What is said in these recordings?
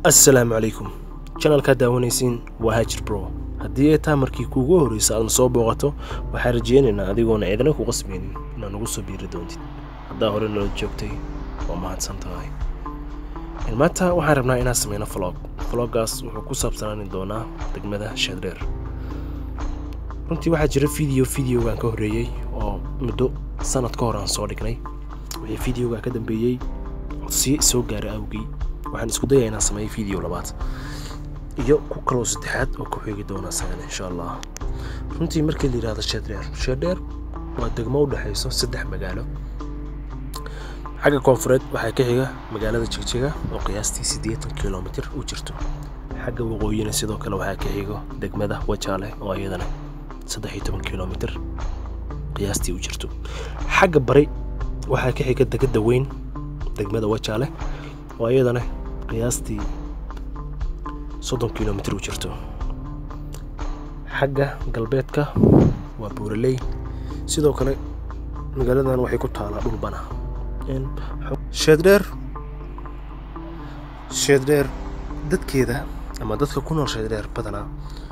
assalaamu calaykum janalkaad daawanaysiin waa hajir bro haddii ay taa markii kuugu horreysa aadna soo booqato waxaan rajeynaynaa adigoona cidna ku qasbaynin inaad nagu soo biiri doontid haddaa hore nala joogtay waa mahadsan tahay maanta waxaan rabnaa inaan sameyno vlog vloggaas wuxuu ku saabsanaani doonaa degmada shaadreer runtii waxaa jira video videogan ka horreeyey oo muddo sanad ka hor aan soo dhignay wixii videoga ka dambeeyey codsiyo soo gaaray awgii waxaan isku dayaa inaan sameeyo video labaad iyo ku kaloo saddexaad oo ku xigi doona isagana insha allah runtii markii la yidhahdo sheedheer sheedheer waa degmo u dhexayso saddex magaalo xagga koonfureed waxaa ka xiga magaalada jigjiga oo qiyaastii siddeetan kilomitir u jirto xagga waqooyina sidoo kale waxaa ka xigo degmada wajaale oo iyadana saddex iyo toban kilomitir qiyaastii u jirto xagga bari waxaa ka xiga degada weyn degmada wajaale oo iyadana qiyaastii soddon kilomitir u jirto xagga galbeedka waa buuraley sidoo kale magaaladan waxay ku taalaa dhul bana sheeddheer sheeddheer dadkeeda ama dadka ku nool sheeddheer badanaa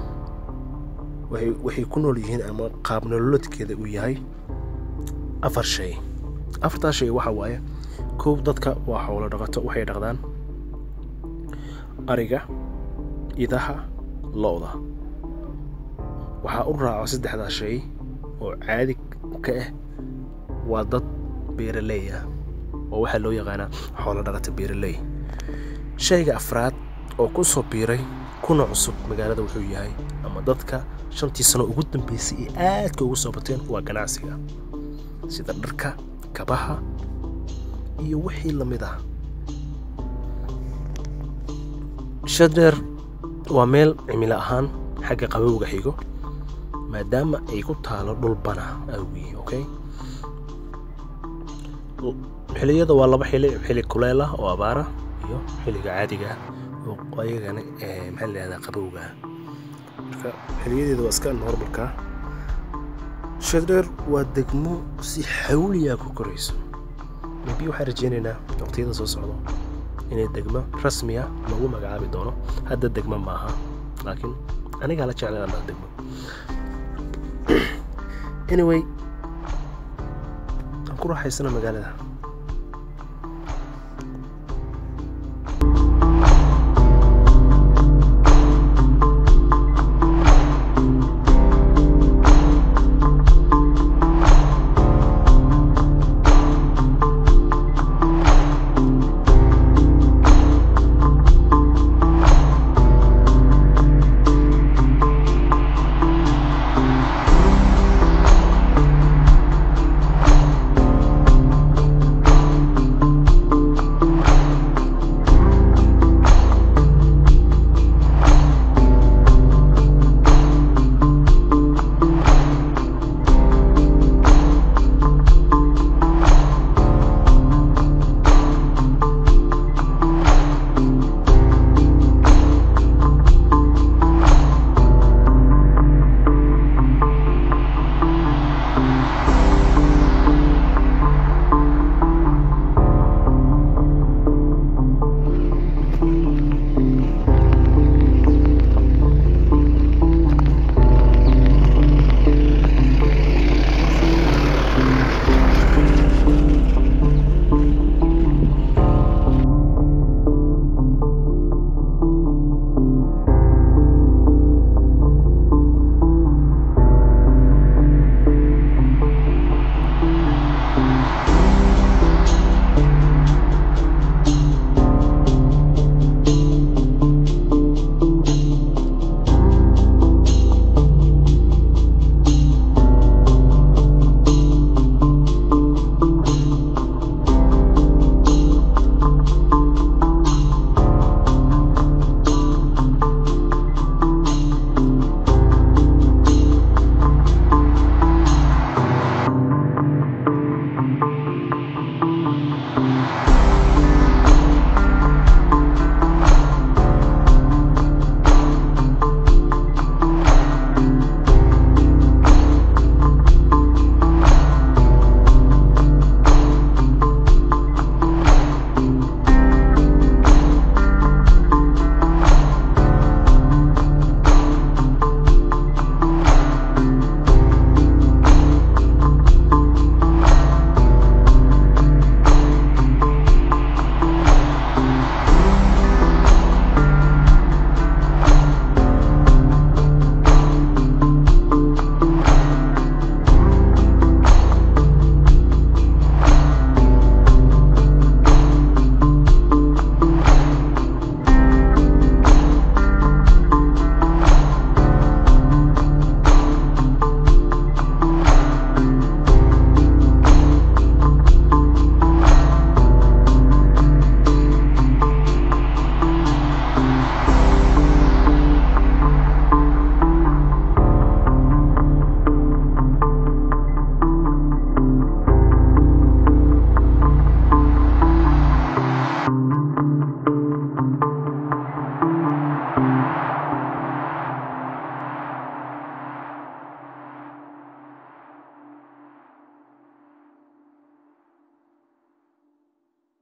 waxay ku nool yihiin ama qaab nololeedkeeda uu yahay afar shay afartaa shay waxa waaye kow dadka waa xoolo dhaqato waxay dhaqdaan ariga idaha lo-da waxaa u raaco saddexdaa shay oo caadi ka ah waa dad beeraley ah oo waxaa loo yaqaanaa xoolo dhaqata beeraley shayga afraad oo ku soo biiray kuna cusub magaalada wuxuu yahay ama dadka shantii sano ugu dambeysay ee aadka ugu soo bateen waa ganacsiga sida dharka kabaha iyo wixii la mid ah shadheer waa meel cimilo ahaan xagga qabowga xigo maadaama ay ku taalo dhul bana awgii okay xiliyada waa laba xili xili kuleel ah oo abaara iyo xiliga caadiga oo ayagana maxaa la yihahdaa qabowga marka xiliyadeeda waa iska normalka shadheer waa degmo si xawliyaa ku korayso maybe waxaan rajeynaynaa waqtiyada soo socdo inay degmo rasmiya lagu magacaabi doono hadda degmo maaha laakiin anigaa la jeclay anaa degmo anyway aan ku raaxaysana magaalada